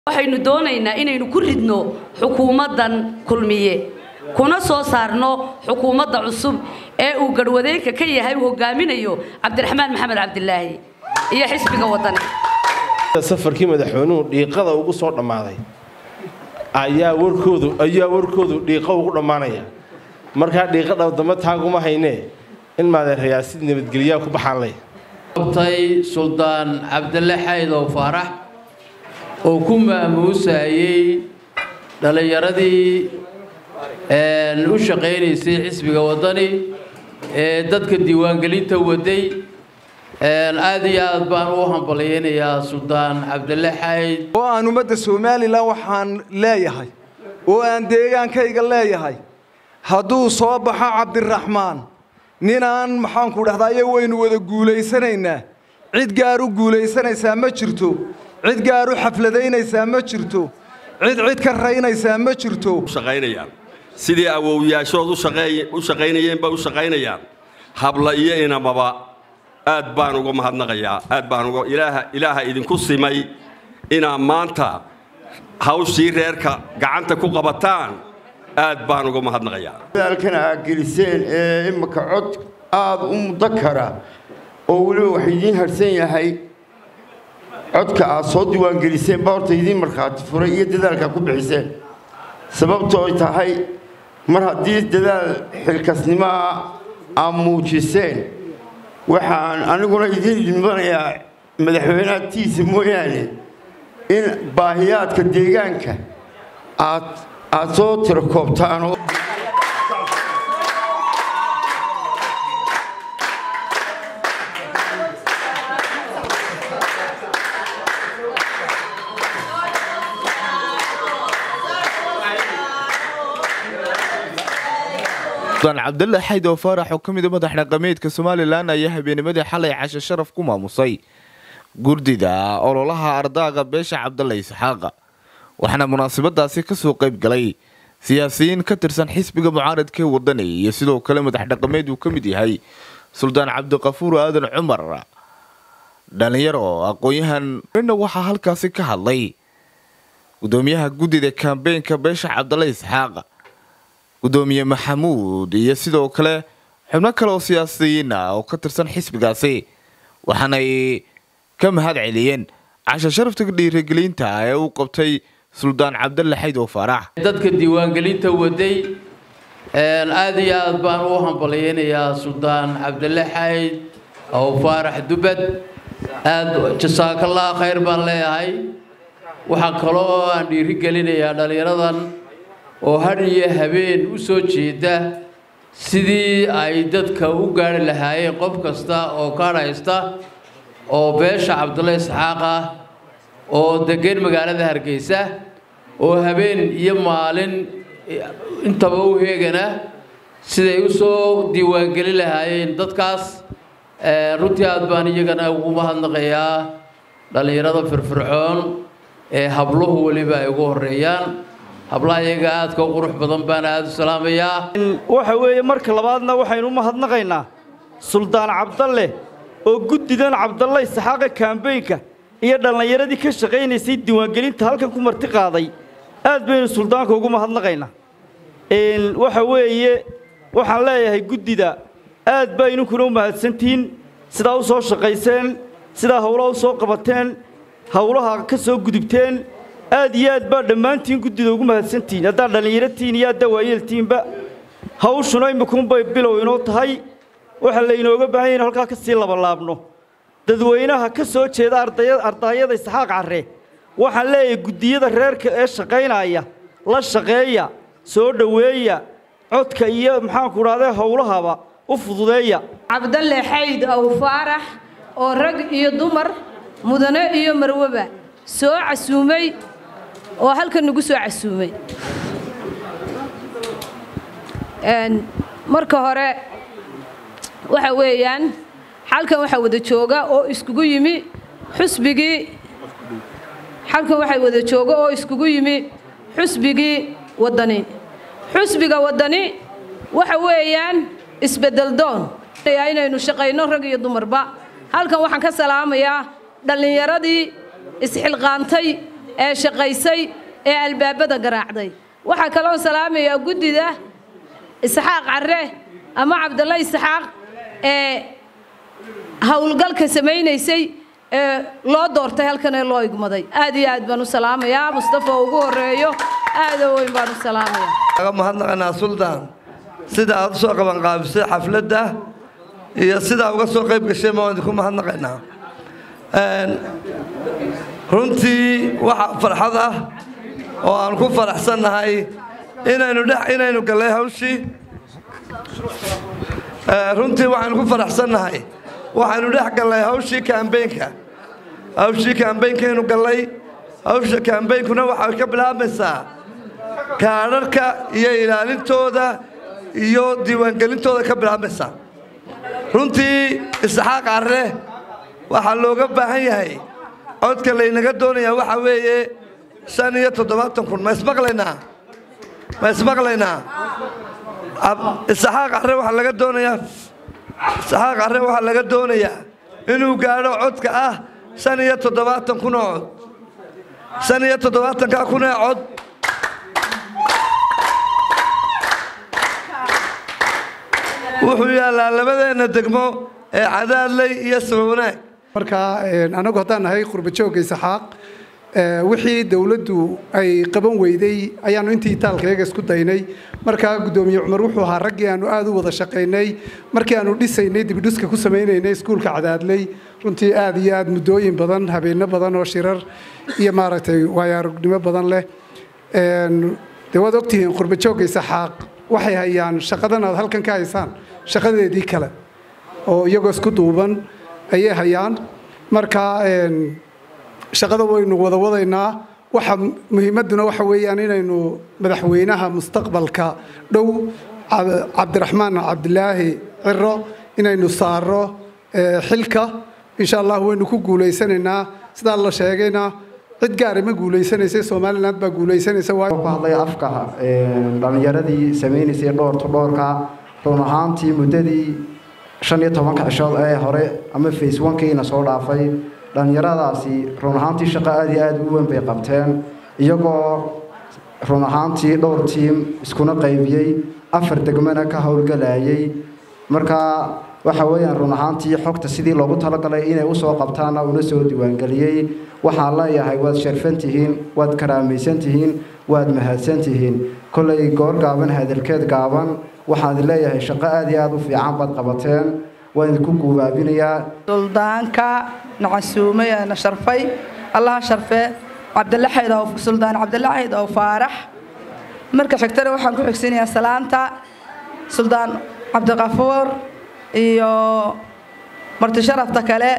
waxaynu doonaynaa inaynu ku ridno xukuumaddan kulmiye kuna soo saarno xukuumadda cusub ee uu garhwadeenka ka yahay uu hogaaminayo cabdiraxmaan maxamed cabdilaahi iyo xisbiga wadani safarkii madaxweynuhu dhiiqada ugu soo dhammaaday ayaa warkoodu ayaa warkoodu dhiiqo ugu dhammaanaya markaa dhiiqa dhabdamba taaguma haynee in maadeerayaa si nabadgelyaa ku baxaan leh qabtay suldaan cabdille xaydow faarax oo ku maamuusayey dhallinyaradii u shaqaynaysay xisbiga waddani ee dadka diiwaangelinta waday aad iyo aad baan u hambalyaynayaa suldaan cabdille xayd oo aan ummadda somalilan waxaan leeyahay oo aan deegaankayga leeyahay hadduu soo baxo cabdiraxmaan ninaan maxaanku dhahdaye waynu wada guulaysanaynaa cid gaar u guulaysanaysaa ma jirto cid gaar u xafladaynaysaa ma jirto cid cid ka raynaysaa ma jirto shaqaynayaan sidii awowyaashood u shaqaynayeenba u shaqaynayaan habla iyo inamaba aad baan uga mahadnaqayaa aad baan uga ilaaha ilaaha idinku simay inaad maanta hawshii reerka gacanta ku qabataan aad baan uga mahadnaqayaa dadaalkan aad geliseen ee imika cod aad u muddo kara oo weliba wax idiin harsan yahay codka aad soo diiwaangeliseen baa horta idiin markhaati furay iyo dadaalka ku bixiseen sababtoo ay tahay mar haddii dadaal xilkasnimoa aad muujiseen waxaan aniguna idiin idmanayaa madaxweynaadtiisa mooyaane in baahiyaadka deegaanka aad aad soo tiro koobtaan suldaan cabdulle xaydow faarax oo ka mid a madax dhaqameedka somalilan ayaa habeennimadii xalay casho sharaf ku maamusay gurdida ololaha ardaaga beesha cabdalle isxaaqa waxaana munaasabadaasi kasoo qayb galay siyaasiyiin ka tirsan xisbiga mucaaradka ee wadani iyo sidoo kale madax dhaqameed uu ka mid yahay suldaan cabdiqafuur aadan cumar dhalinyaro aqoon-yahan na waxaa halkaasi ka hadlay gudoomiyaha guddida kambeynka beesha cabdalle isxaaqa gudoomiye maxamuud iyo sidoo kale xubno kale oo siyaasiyiin ah oo ka tirsan xisbigaasi waxaanay ka mahad celiyeen casho sharafta dhiirigelinta ee uu qabtay suldaan cabdalle xaydow faarax dadka diiwaangelinta waday aad iyo aad baan u hambalyaynayaa suldaan cabdille xayd ow faarax dubad aad jasaakallah khayr baan leeyahay waxaa kaloo aan dhiirigelinayaa dhallinyaradan oo hadh iyo habeen u soo jeeda sidii ay dadka u gaari lahaayeen qof kasta oo kaadhaysta oo beesha cabdulle isxaaq ah oo degan magaalada hargeysa oo habeen iyo maalin intaba u heegana siday u soo diiwaangelin lahaayeen dadkaas runtii aad baan iyagana ugu mahadnaqayaa dhallinyarada firfircoon ee habluhu weliba ay ugu horreeyaan hablaha iyaga aadka u qurux badan baan aada u salaamayaa waxa weeye marka labaadna waxaynu u mahadnaqaynaa suldaan cabdalle oo guddidan cabdalle isxaaqa kaambeynka iyo dhallinyaradii ka shaqaynaysay diiwaangelinta halkan ku marti qaaday aad baynu suldaanka ugu mahadnaqaynaa waxa weeye waxaan leeyahay guddida aad baa idinkuna u mahadsantihiin sidaa u soo shaqayseen sidaa howlaha u soo qabateen howlaha ka soo gudubteen aad iyo aad baa dhammaantiin guddida ugu mahadsantihiin haddaad dhallinyaratihiin iyo haddaa waayeeltihiinba hawshuna imikuunbay bilow inoo tahay waxaa laynooga baahan yahy in halkaa ka sii labalaabno dadweynaha ka soo jeeda ardaayada isxaaq carre waxaan leeyahay guddiyada reerka ee shaqaynaya la shaqeeya soo dhoweeya codka iyo maxaanku dhahday howlahaba u fududeeya cabdalle xayd ow faarax oo rag iyo dumar mudane iyo marwaba soo casuumay oo halkan nagu soo casuumay marka hore waxa weeyaan xalkan waxaa wada jooga oo iskugu yimi xusbigii xalkan waxaa wada jooga oo iskugu yimi xusbigii waddani xusbiga waddani waxa weeyaan isbeddeldoon inaynu shaqayno rag iyo dumarba halkan waxaan ka salaamayaa dhallinyaradii isxilqaantay ee shaqaysay ee albaabada garaacday waxaa kaloo salaamayaa guddida isxaaq carre ama cabdalla isxaaq ee howlgalka samaynaysay ee loo doortay halkan ee loo igmaday aad iyo aad baan u salaamayaa mustafa ugu horeeyo aada weyn baan u salaamayaa aga mahadnaqanaa suldaan sida aad usoo qabanqaabisay xafladda iyo sidaa uga soo qayb gashay ma waan idinku mahadnaqaynaa runtii waxa farxad ah oo aan ku faraxsannahay inaynu dhex inaynu gallay hawshii runtii waxaynu ku faraxsannahay waxaynu dhex gallay hawshii kaambeynka hawshii kaambeynkaynu gallay hawsha kaambeynkuna waxay ka bilaabmaysaa kaadharka iyo ilaalintooda iyo diiwaangelintooda ka bilaabmaysaa runtii isxaaq carre waxaa looga baahan yahay codka laynaga doonayaa waxaa weeye shan iyo toddobaatan kun ma ismaqlaynaa ma ismaqlaynaa isxaaq carre waxaa laga doonayaa isxaaq carre waxaa laga doonayaa inuu gaadho codka ah shan iyo toddobaatan kun oo cod shan iyo toddobaatankaa kun ee cod wuxuu yaallaa labadeenna degmo ee cadaadley iyo sabawanaag marka anagu haddaan nahay qurbajoogga isxaaq wixii dowladdu ay qaban weyday ayaanu intii taalkayaga isku daynay markaa guddoomiye cumar wuxuu ahaa raggii aanu aada u wada shaqaynay markii aanu dhisaynay dibidhuska ku samaynaynay iskuulka cadaadley runtii aada iyo aada muddooyin badan habeenno badan oo shirar iyo maaragtay waayo aragnimo badan leh dee waad ogtihiin qurbajoogga isxaaq waxay hayaan shaqadan aad halkan ka haysaan shaqadeedii kale oo iyagoo isku duuban ayay hayaan marka shaqada waynu wada wadaynaa waxa muhiimadduna waxa weeyaan inaynu madaxweynaha mustaqbalka dhow cabdiraxmaan cabdilaahi ciro inaynu saaro xilka insha allah waynu ku guulaysanaynaa sidaa la sheegayna cid gaari ma guulaysanaysa somaliland baa guulaysanaysa ku hadlay afka dhallinyaradii samaynaysay dhoorto dhoorka run ahaantii muddadii shan iyo tobanka cishood ee hore ama face onkiina soo dhaafay dhallinyaradaasi run ahaantii shaqo aada iyo aada u weyn bay qabteen iyagoo run ahaantii dhowr tiim iskuna qaybiyey afar degmana ka howlgalayay markaa waxa weeyaan run ahaantii xogta sidii loogu talagalay inay usoo qabtaana una soo diiwaangeliyey waxaan leeyahay waad sharfan tihiin waad karaamaysan tihiin waad mahadsan tihiin kollay goor gaaban hadalkeed gaaban waxaan leeyahay shaqo aada iyo aada u fiican baad qabateen waan idinku guubaabinayaa suldaanka nacasuumay ee na sharfay allaha sharfe cabdalla xayd oo suldaan cabdalla xayd oo faarax marka xigtana waxaan ku xigsanayaa salaanta suldaan cabdiqafuur iyo marti sharafta kale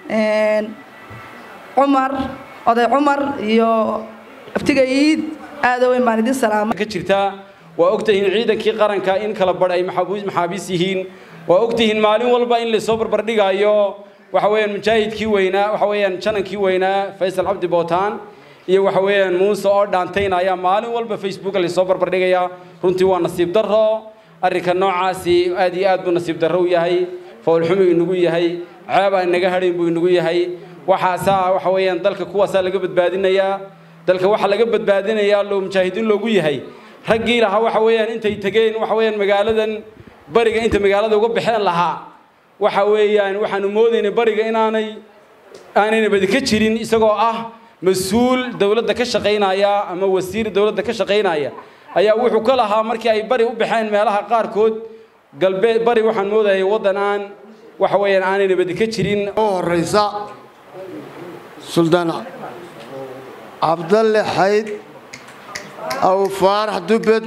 cumar oday cumar iyo aftiga iid aada weyn baan idin salaamay ka jirtaa waa ogtihiin ciidankii qaranka in kala badh ay maxaabiis yihiin waa ogtihiin maalin walba in lasoo barbardhigaayo waxa weeyaan mujaahidkii weynaa waxa weeyaan janankii weynaa faysal cabdi bootaan iyo waxa weeyaan muuse oo dhaantayna ayaa maalin walba facebooka lasoo barbardhigayaa runtii waa nasiib darro arrinka noocaasi aad iyo aad buu nasiib darro u yahay foolxumu inagu yahay ceeb aan naga hadhayn buu inagu yahay waxaasaa waxa weeyaan dalka kuwaasaa laga badbaadinayaa dalka waxaa laga badbaadinayaa loo mujaahidiin loogu yahay raggii lahaa waxa weeyaan intay tegeen waxa weeyaan magaaladan bariga inta magaalada uga baxeen lahaa waxa weeyaan waxaanu moodaynay bariga inaanay aanayna badi ka jirin isagoo ah mas-uul dowladda ka shaqaynaya ama wasiir dowladda ka shaqaynaya ayaa wuxuu ka lahaa markii ay bari u baxeen meelaha qaarkood galbeed bari waxaan moodayay waddan aan waxa weeyaan aanayna badi ka jirin oo horeysa suldaan cabdalle xayd aw faarax dubbed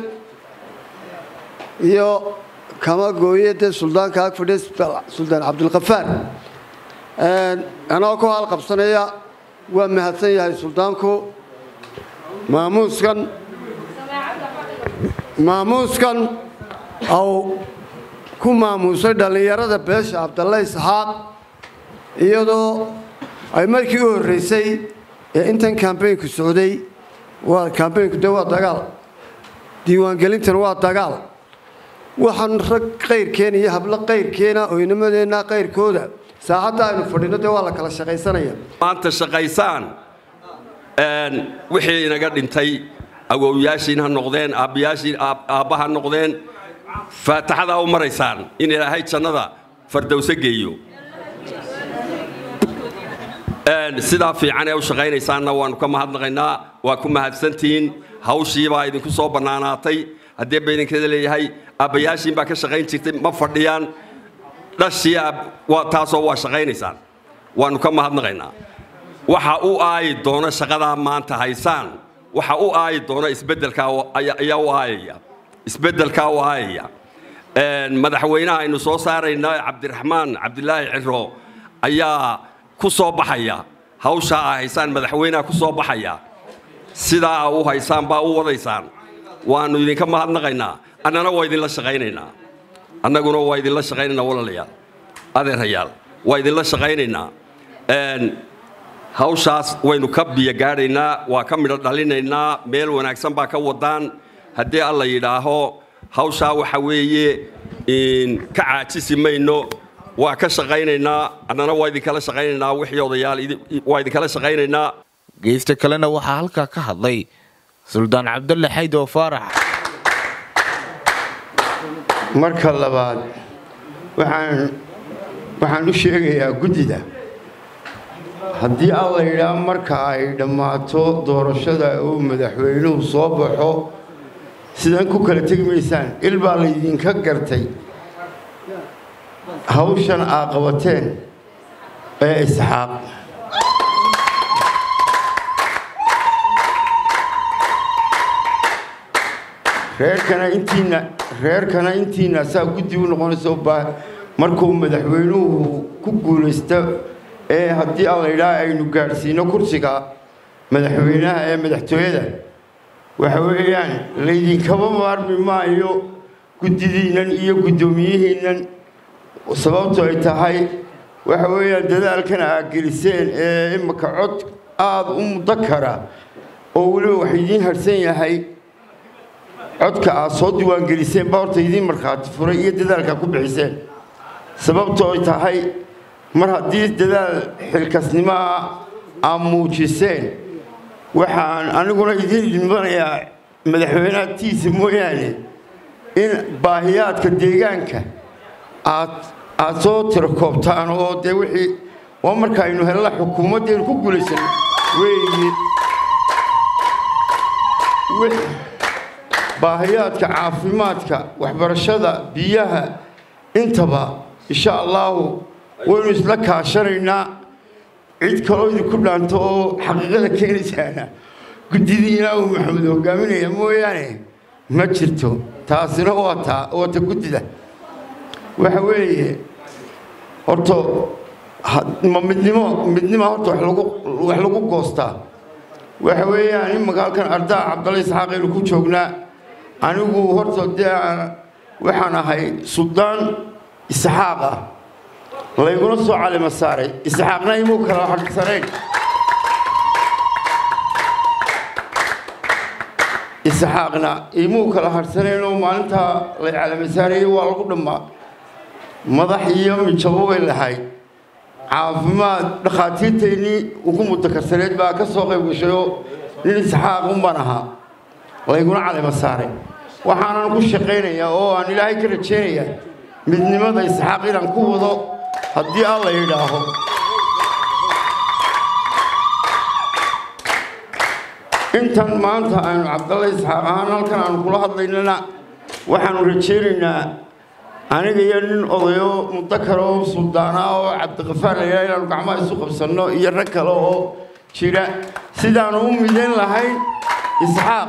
iyo kama gooyade suldaanka ag fadhiya suldaan cabdilkafaar anagoo ku haalqabsanaya waa mahadsan yahay suldaanku maamuuskan maamuuskan aw ku maamuusay dhallinyarada beesha cabdalle isxaaq iyadoo ay markii u horreysay ee intan kambeynku socday waa kambeynku de waa dagaal diiwaangelintana waa dagaal waxaan rag qayrkeena iyo hablo qayrkeena oo inamadeenna qayrkooda saacadda aynu fadhino dee waa la kala shaqaysanaya maanta shaqaysaan wixii inaga dhintay awowyaashiin ha noqdeen aabbayaashiin aabba ha noqdeen faataxadaa u maraysaan in ilaahay jannada fardowso geeyo sidaa fiican ee u shaqaynaysaanna waannu ka mahadnaqaynaa waa ku mahadsantihiin hawshiibaa idinku soo bannaanaatay haddii ba idinkeeda leeyahay aabbayaashiin baa ka shaqayn jirtay ma fadhiyaan dhashii waa taasoo waa shaqaynaysaan waannu ka mahadnaqaynaa waxa u aayi doona shaqadaa maanta haysaan waxa u aayi doona isbeddelkaa ayaa u aayaya isbeddelkaa u aayaya madaxweynaha aynu soo saarayna cabdiraxmaan cabdilaahi ciro ayaa ku soo baxaya hawshaa aa haysaan madaxweynaha ku soo baxaya sidaa aa u haysaan baa u wadaysaan waannu idinka mahadnaqaynaa annana waa idinla shaqaynaynaa annaguna waa idinla shaqaynaynaa walaalayaal adeerayaal waa idinla shaqaynaynaa hawshaas waynu ka biyo gaadhaynaa waa ka midho dhalinaynaa meel wanaagsan baa ka wadaan haddii alla yidhaaho hawshaa waxa weeye ka caajisi mayno waa ka shaqaynaynaa annana waa idinkala shaqaynaynaa wixii odayaal waa idinkala shaqaynaynaa geysta kalena waxaa halkaa ka hadlay suldaan cabdulle xaydo faarax marka labaad waxaan waxaan u sheegayaa guddida haddii alla yidhaa marka ay dhammaato doorashada uu madaxweynuhu soo baxo sidan ku kala tegi maysaan il baa laydinka gartay hawshan aa qabateen ee isxaaq reerkana intiina reerkana intiina saa guddi u noqonayso baa markuu madaxweynuhu ku guulaysto ee haddii alla yidhaha aynu gaadhsiino kursiga madaxweynaha ee madaxtooyada waxa weeyaan laydinkaba maarmi maayo guddidiinnan iyo guddoomiyihiinnan sababtu ay tahay waxa weeyaan dadaalkan aad geliseen ee imika cod aada u muddo kara oo weliba wax idiin harsan yahay codka aad soo diiwaangeliseen baa horta idiin markhaati furay iyo dadaalkaa ku bixiseen sababtu ay tahay mar haddii dadaal xilkasnimaa aad muujiseen waxaan aniguna idiin idmanayaa madaxweynaatiisa mooyaane in baahiyaadka deegaanka aad aad soo tiro koobtaan oo dee wixii waa markaaynu helna xukuumaddeenu ku guulaysan weeye baahiyaadka caafimaadka waxbarashada biyaha intaba insha allaahu waynu isla kaashanaynaa cid kaloo idinku dhaanto oo xaqiiqada keenaysaana guddidiina uu maxamed hogaaminaya mooyaane ma jirto taasina waa taa waa ta guddida waxa weeye horta ma midnimo midnimo horta wax lagu wax lagu goostaa waxa weeyaan in magaalkan ardaa cabdalle isxaaqaynu ku joognaa anigu horta dee waxaan ahay suldaan isxaaq ah layguna soo calima saaray isxaaqna imuu kala hadhsanayn isxaaqna imuu kala hadhsanayn oo maalintaa lay calima saarayay waa lagu dhammaa madax iyo mijabo bay lahayd caafimaad dhakhaatiirtaynii ugu mutakarsaneed baa ka soo qayb gashay oo nin isxaaq unbaan ahaa layguna calima saaray waxaanan ku shaqaynayaa oo aan ilaahay ka rajaynayaa midnimada isxaaq inaan ku wado haddii alla yidhaaho intan maanta aynu cabdalle isxaaq ahaan halkan aanu kula hadlaynana waxaanu rajaynaynaa aniga iyo nin odayo mudakar oo suldaana oo cabdiqafaar layidhaha inaanu gacmaha isu qabsanno iyo rag kale oo jira sidaanu u midayn lahayn isxaaq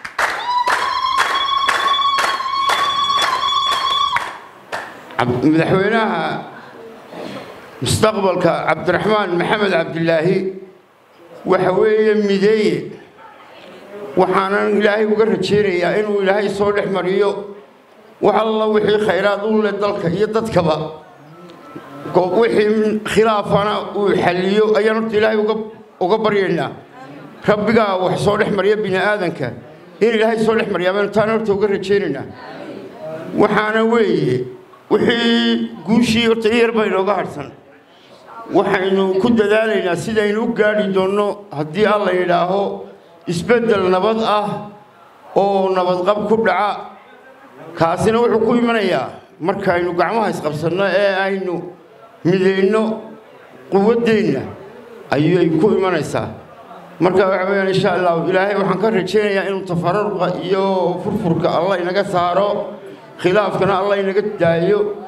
madaxweynaha mustaqbalka cabdiraxmaan maxamed cabdilaahi waxa weeye mideeye waxaanan ilaahay uga rajaynayaa inuu ilaahay soo dhex mariyo wax alla wixii khayraad u leh dalka iyo dadkaba wixii khilaafana uu xalliyo ayaan horta ilaahay uga baryaynaa rabbigaa wax soo dhex mariya bini aadanka in ilaahay soo dhex mariyaa baynu taana horta uga rajaynaynaa waxaana weeye wixii guushii horta in yar baa inooga hadhsan waxaynu ku dadaalaynaa sidaynu u gaadhi doonno haddii alla yidhaaho isbeddel nabad ah oo nabadqab ku dhaca kaasina wuxuu ku imanayaa markaynu gacmaha isqabsanno ee aynu midayno quwaddeenna ayay ku imanaysaa marka waxa weeyaan insha allahu ilaahay waxaan ka rajaynayaa inuu tafararqa iyo furfurka allah inaga saaro khilaafkana allah inaga daayo